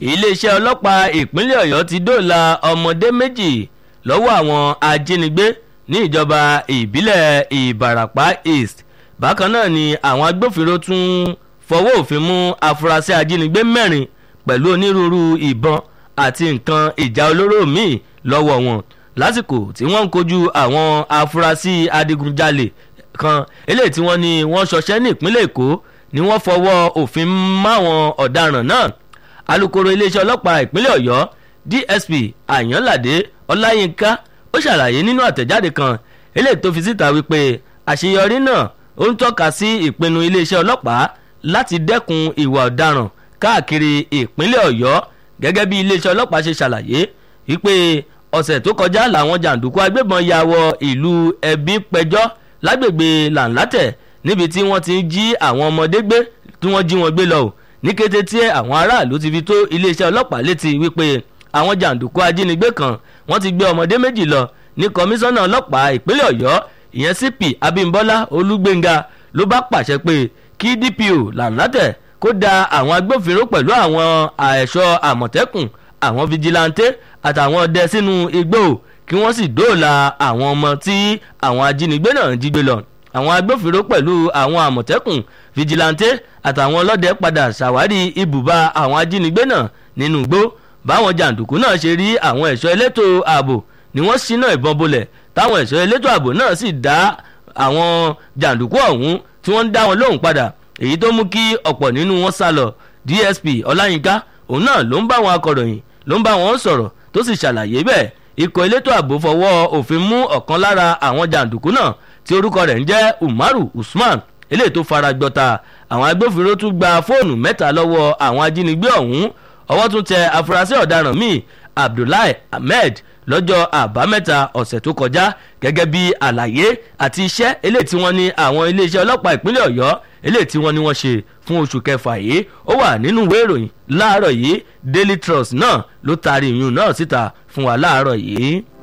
iléeṣẹ́ ọlọ́pàá ìpínlẹ̀ ọ̀yọ́ ti dóòlà ọmọdé méjì lọ́wọ́ àwọn ajínigbé ní ìjọba ìbílẹ̀ ìbàràpá east bákan náà ni àwọn agbófinró tún fọwọ́ òfin mú afurasí ajínigbé mẹ́rin pẹ̀lú onírúurú ìbọn àti nǹkan ìjà olóró míì lọ́wọ́ wọn lásìkò tí wọ́n ń kojú àwọn afurasí adigunjalè kan eléyìí tí wọ́n ní wọ́n ṣọṣẹ́ ní ìpínlẹ̀ èkó ni wọ́n fọwọ́ òfin máwọn ọ̀daràn náà alūkkóró iléeṣẹ́ ọlọ́pàá ìpínlẹ̀ ọ̀yọ́ dsp àyànládé ọláyínká ó ṣàlàyé nínú àtẹ̀jáde kan eléyìí tó fi síta wípé àṣeyọrí náà ó ń tọ́ka sí ìpinnu iléeṣẹ́ ọlọ́pàá láti dẹ́kun ìwà ọ̀daràn káàkiri ìpínlẹ̀ ọ̀yọ́ gẹ́gẹ́ bí iléeṣẹ́ ọlọ́pàá ṣe ṣàlàyé wípé ọ̀sẹ̀ tó kọjá làwọn jàǹdùkú agbébọn ya wọ ìlú ẹbí pẹjọ́ lágbègbè làǹlátẹ̀ níbi tí wọ́n ti ń jí àwọn ọmọdé gbé tí wọ́n jí wọn gbé lọ ní kété tí àwọn aráàlú ti fi tó iléeṣẹ́ ọlọ́pàá létí wípé àwọn jàǹdùkú ajínigbé kan wọ́n ti gbé ọmọdé méjì lọ ní kọmíṣánná ọlọ́pàá ìpínlẹ̀ ọ̀yọ́ ìyẹn cp abimbola olúgbénga ló bá pàṣẹ pé kí dpo làǹlátẹ̀ kó da àwọn agbófinró pẹ̀lú àwọn ẹ̀ṣọ́ àmọ̀tẹ́kùn àwọn fijilantẹ́ àtàwọn ọdẹ sínú igbó kí wọ́n sì dóòlà àwọn ọmọ tí àwọn ajínigbé náà jí gbé lọ àwọn agbófinró pẹ̀lú àwọn àmọ̀tẹ́kùn fijilantẹ́ àtàwọn ọlọ́dẹ padà ṣàwárí ibùba àwọn ajínigbé náà nínú igbó báwọn jàǹdùkú náà ṣe rí àwọn ẹ̀ṣọ́ elétò ààbò ni wọ́n ṣínà ìbọn bolẹ̀ táwọn ẹ̀ṣọ́ elétò ààbò náà sì dá àwọn jàǹdùkú ọ̀hún tí wọ́n ń dá wọn lóhùn padà èyí tó mú kí ọ̀pọ̀ nínú wọn sá lọ dsp ọláyínká òun náà ló ń bá àwọn akọ̀ròyìn ló ń bá wọn sọ̀rọ̀ tó sì ṣàlàyé bẹ́ẹ̀ ikọ̀ elétò ààbò fọwọ́ òfin mú ọ̀kan lára àwọn jàǹdùkú náà tí orúkọ rẹ̀ ń jẹ́ umaru usman eléyìí tó fara gbọ́ta àwọn agbófinró tún gba fóònù mẹ́ta lọ́wọ́ àwọn ajínigbé ọ̀hún ọwọ́ tún tẹ afurasí ọ̀daràn míì abdullahi ahmed lọ́jọ́ àbámẹ́ta ọ̀sẹ̀ tó kọjá gẹ́gẹ́ bí àlàyé àti iṣẹ́ eléyìí tí wọ́n ní àwọn iléeṣẹ́ ọlọ́pàá ìpínlẹ̀ ọ̀yọ́ eléyìí tí wọ́n ní wọ́n ṣe fún oṣù kẹfà yìí ó wà nínú ìwé ìròyìn láàárọ̀ yìí daily trust náà ló taari ìyún náà síta fún wa láàárọ̀ yìí.